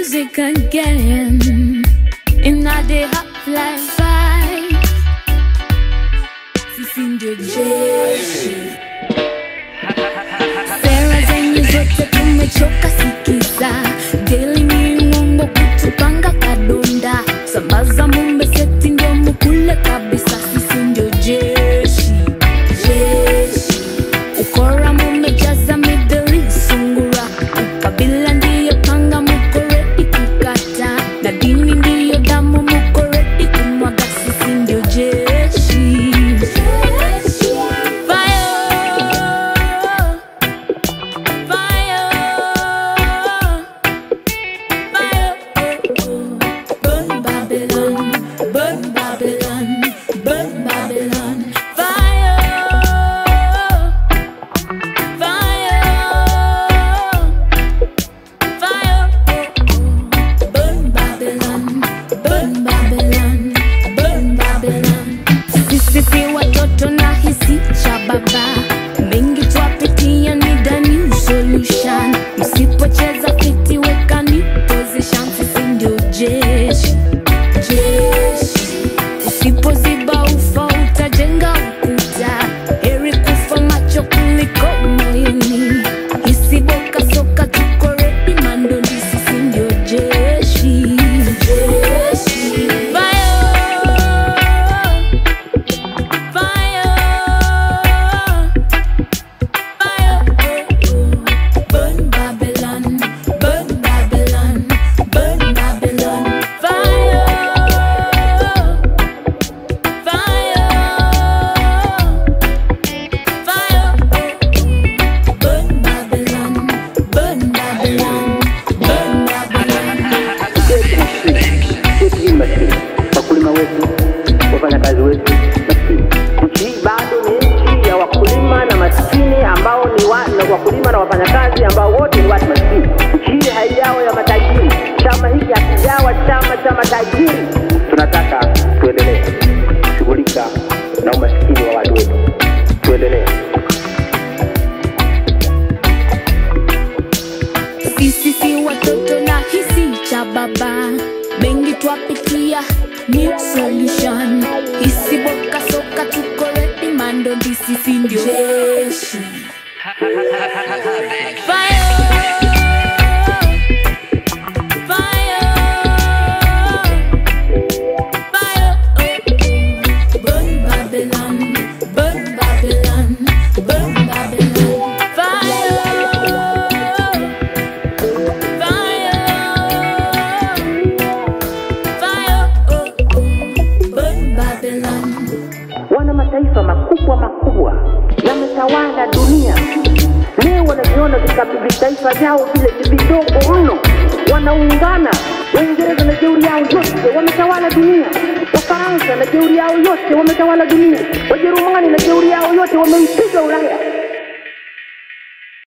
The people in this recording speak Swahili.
music again in a day half life fight. Sisi ndio jeshi. Sera zenyu zote tumechoka sikiza, daily ni uongo kutupanga kadonda, sambaza mumbe seti ndio mukule kabisa. Sisi ndio jeshi, jeshi ukora mumejaza mideli sungura ukabila ndiyo panga muko redi kukata na dini ndiyo damu muko redi kumwaga sisi ndio jeshi Fire! Fire! Fire! Burn Babylon, burn Babylon, burn Babylon. Fire! Fire, fire, burn Babylon, burn Babylon, burn Babylon. Sisi si watoto na hisi cha baba, mengi twapitia ni the new solution. Msipocheza fiti weka ni position, sisi ndio jeshi, jeshi. Usipoziba ufa utajenga ukuta, heri kufa macho kuliko moyoni. Isiboka soka tuko ready, mandondi sisi ndio jeshi, jeshi. Fire, fire, fire. Burn Babylon, burn Babylon, burn Babylon. Fire. Fire, fire, burn Babylon, burn Babylon, burn Babylon. Sisi ni maskini, wakulima wetu, wafanyakazi wetu maskini. Nchi hii bado ni nchi ya wakulima na maskini ambao ni wa, na wakulima na wafanyakazi ambao wote ni watu maskini. Nchi hii haijawa ya matajiri, chama hiki hakijawa chama cha matajiri. Tunataka tuendelee kushughulika na umaskini wa watu wetu, tuendelee. Sisi si watoto na hisi cha baba, mengi twapitia new solution. Isiboka soka tuko ready, mandondi sisi ndio jeshi. Fire, fire, fire, burn Babylon, burn Babylon, burn Babylon. Fire. wana mataifa makubwa makubwa yametawala dunia leo wanaviona vika- vitaifa vyao vile vidogo mno wanaungana waingereza na jeuri yao yote wametawala dunia wafaransa na jeuri yao yote wametawala dunia wajerumani na jeuri yao yote wameipiga ulaya